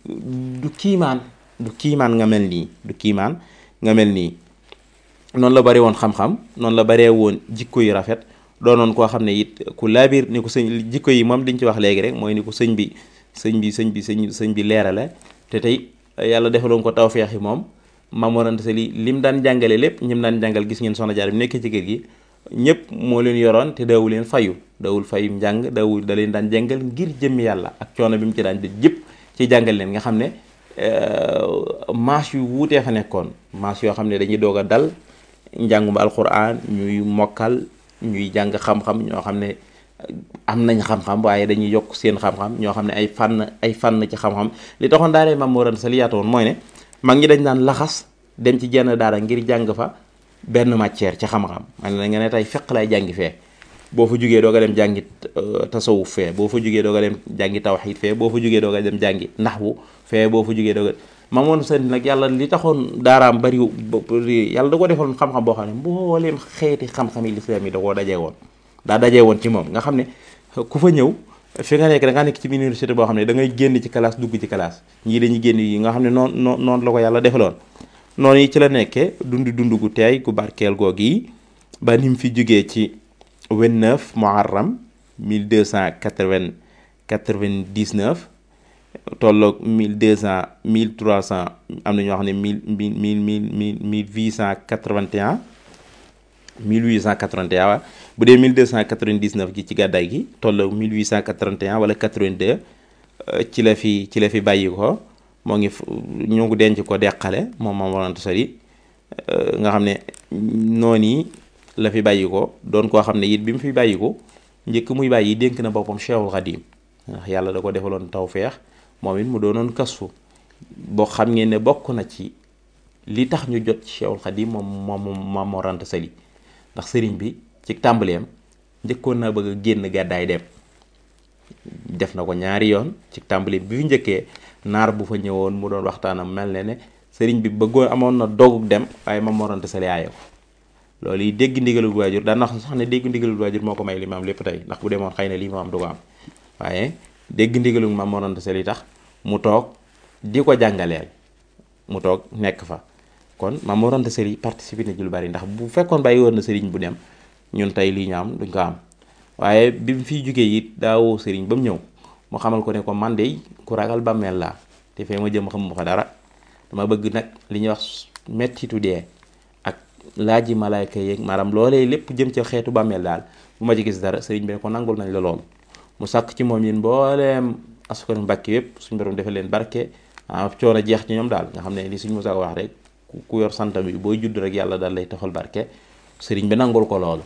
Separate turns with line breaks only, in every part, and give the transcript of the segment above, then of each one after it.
du kiimaan du kiimaan nga mel nii du kiimaan nga mel nii noonu la bari woon xam-xam noonu la baree woon jikko yu rafet doonoon koo xam ne it ku laabir ni ko sëñ jikko yi moom diñ ci wax léegi rek mooy ni ko sëñ bi sëñ bi sëñ bi sëñ sëñ bi leerale te tey yàlla defaloon ko tawfeex yi moom Maam Mor Anta Sali lim daan jàngale lépp ñim daan jàngal gis ngeen soxna jaar bi nekkee ci kër gi ñëpp moo leen yoroon te daawu leen fayu daawul fayum njàng daawul da leen daan jàngal ngir jëmmi yàlla ak coono bi mu ci daan def jëpp ci jàngal leen nga xam ne maas yu wuutee fa nekkoon maas yoo xam ne dañuy doog a dal njàngum alquran ñuy mokkal ñuy jàng xam-xam ñoo xam ne am nañ xam-xam waaye dañuy yokk seen xam-xam ñoo xam ne ay fànn ay fànn ci xam-xam li taxoon daaree Maam Mor Anta Sali yaatu woon mooy ne mag ñi dañ daan laxas dem ci jenn daara ngir jàng fa benn matière ci xam-xam man na nga ne tey fiq lay jàngi fee boo fa jugee doog a dem jàngi tasawuf fee boo fa jugee doog a dem jàngi tawxiid fee boo fa jugee doog a dem jàngi naxwu fee boo fa jugee doog a Maam Mor Anta Sali nag yàlla li taxoon daaraam bari yàlla da ko defoon xam-xam boo xam ne mbooleem xeeti xam-xam yi lislaam yi da koo dajee woon daa dajee woon ci moom nga xam ne ku fa ñëw fi nga nekk da ngaa nekk ci université boo xam ne da ngay génn ci classe dugg ci classe ñii dañuy génn yi nga xam ne noonu noonu noonu la ko yàlla defaloon noonu yi ci la nekkee dund dund gu teey gu barkeel googu yi ba ni mu fi jógee ci 29 muharram 1299 tolloog 1200 1300 am na ñoo xam ne mille mille mille mille mille huit cent quatre-vingt-un 1881 waaw bu dee 1299 gi ci gàddaay gi tolloog 1881 wala 82 ci la fi ci la fi bàyyi ko moo ngi ñu ngi denc ko deqale moom Maam Mor Anta Sali nga xam ne noonu yi la fi bàyyi ko doon koo xam ne it bi mu fi bàyyi ko njëkk muy bàyyi dénk na boppam Cheikhul Khadim ndax yàlla da ko defaloon tawfeex moom it mu doonoon kasfu boo xam ngeen ne bokk na ci li tax ñu jot ci Cheikhul Khadim moom moom Maam Mor Anta Sali ndax sëriñ bi ci tàmbaleem njëkkoon naa bëgg a génn gàddaay dem def na ko ñaari yoon ci tàmbaleem bi fi njëkkee naar bu fa ñëwoon mu doon waxtaanam mel ne ne sëriñ bi bëggoon amoon na dogug dem waaye Maam Mor Anta Sali aaye ko loolu yi dégg ndigalul waajur daan na wax sax ne dégg ndigalul waajur moo ko may li ma am lépp tey ndax bu demoon xëy na lii ma am du ko am waaye dégg ndigalul Maam Mor Anta Sali tax mu toog di ko jàngaleel mu toog nekk fa kon Maam Mor Anta Sali participé na ci lu bari ndax bu fekkoon bàyyi woon na sëriñ bu dem ñun tey lii ñu am duñ ko am waaye bi mu fiy jógee it daawoo sëriñ ba mu ñëw mu xamal ko ne ko man de ku ragal bàmmeel laa te fee ma jëm xam ma fa dara dama bëgg nag li ñuy wax mettitu dee ak laaji malaayka yeeg maanaam loolee lépp jëm ca xeetu bàmmeel daal bu ma ci gis dara sëriñ bi ne ko nangul nañ la loolu mu sàkk ci moom yéen mbooleem askan mbàkki yépp suñu borom defal leen barke ah coono jeex ci ñoom daal nga xam ne li suñu mosaa wax rek ku yor santam bi booy judd rek yàlla daal lay taxal barke sëriñ bi nangul ko loolu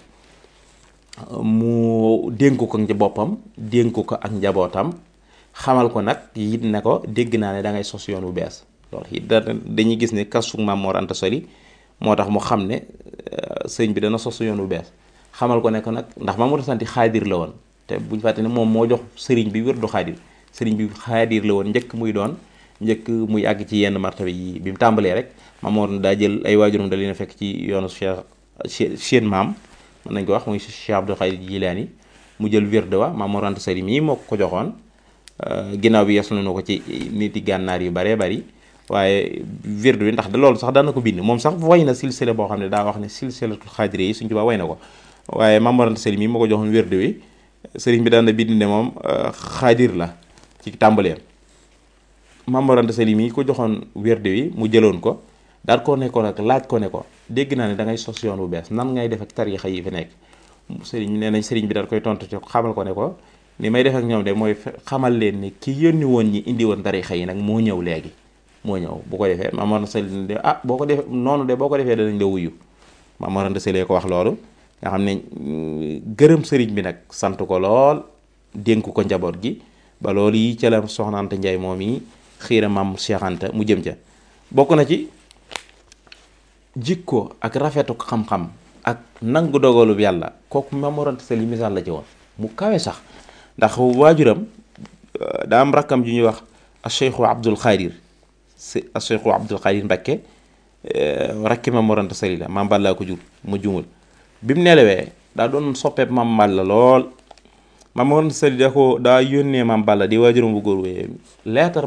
mu dénk ko ci boppam dénk ko ak njabootam xamal ko nag it ne ko dégg naa ne da ngay sos yoon wu bees loolu it dañuy gis ne kasu Maam Mor Anta Sali moo tax mu xam ne sëñ bi dana sos yoon wu bees xamal ko ne ko nag ndax Maam Mor Anta Sali xaadir la woon te buñ fàtte ne moom moo jox sëriñ bi wér du xaadir sëriñ bi xaadir la woon njëkk muy doon njëkk muy àgg ci yenn martaba yi bi mu tàmbalee rek Maam Mor daa jël ay waajuram da leen a fekk ci yoonu Cheikh seen maam mën nañ ko wax muy Cheikh Abdou Khadir Jilaani mu jël wér de wa Maam Mor Anta Sali mii moo ko ko joxoon ginnaaw bi yeslu na ko ci nit yi gànnaar yu baree bari waaye wérdu bi ndax da loolu sax daan na ko bind moom sax way na silsile boo xam ne daa wax ne silsilatul xaadire yi suñ tubaa way na ko waaye Maam Mor Anta Sali mii moo ko joxoon wérdu wi sëriñ bi daan na bind ne moom xaadir la ci tàmbaleem Maam Mor Anta Sali mii ko joxoon wérdu wi mu jëloon ko daal koo nekkoon ak laaj ko ne ko dégg naa ne da ngay sos yoon bu bees nan ngay def ak tariixa yi fi nekk sëriñ nee nañ sëriñ bi daal koy tontu ci xamal ko ne ko ni may def ak ñoom de mooy xamal leen ni ki yónni woon ñi indi woon tariixa yi nag moo ñëw léegi moo ñëw bu ko defee Maam Mor Anta Sali de ah boo ko defee noonu de boo ko defee danañ la wuyu Maam Mor Anta Sali ko wax loolu nga xam ne gërëm sëriñ bi nag sant ko lool dénk ko njaboot gi ba loolu yi ca la Soxna Anta Njaay moom yi xiira Maam Cheikh Anta mu jëm ca bokk na ci jikko ak rafetu xam-xam ak nangu dogalub yàlla kooku Maam Mor Anta Sali misaal la ci woon mu kawe sax ndax waajuram daa am rakkam ju ñuy wax a cheikhu abdul xaadir si a cheikhu abdul xaadir mbakke rakki Maam Mor Anta Sali la maam Balla ko jur mu jumul bi mu nelawee daa doon soppeeb maam Balla lool Maam Mor Anta Sali da ko daa yónnee maam Balla di waajuram bu góor wee leetar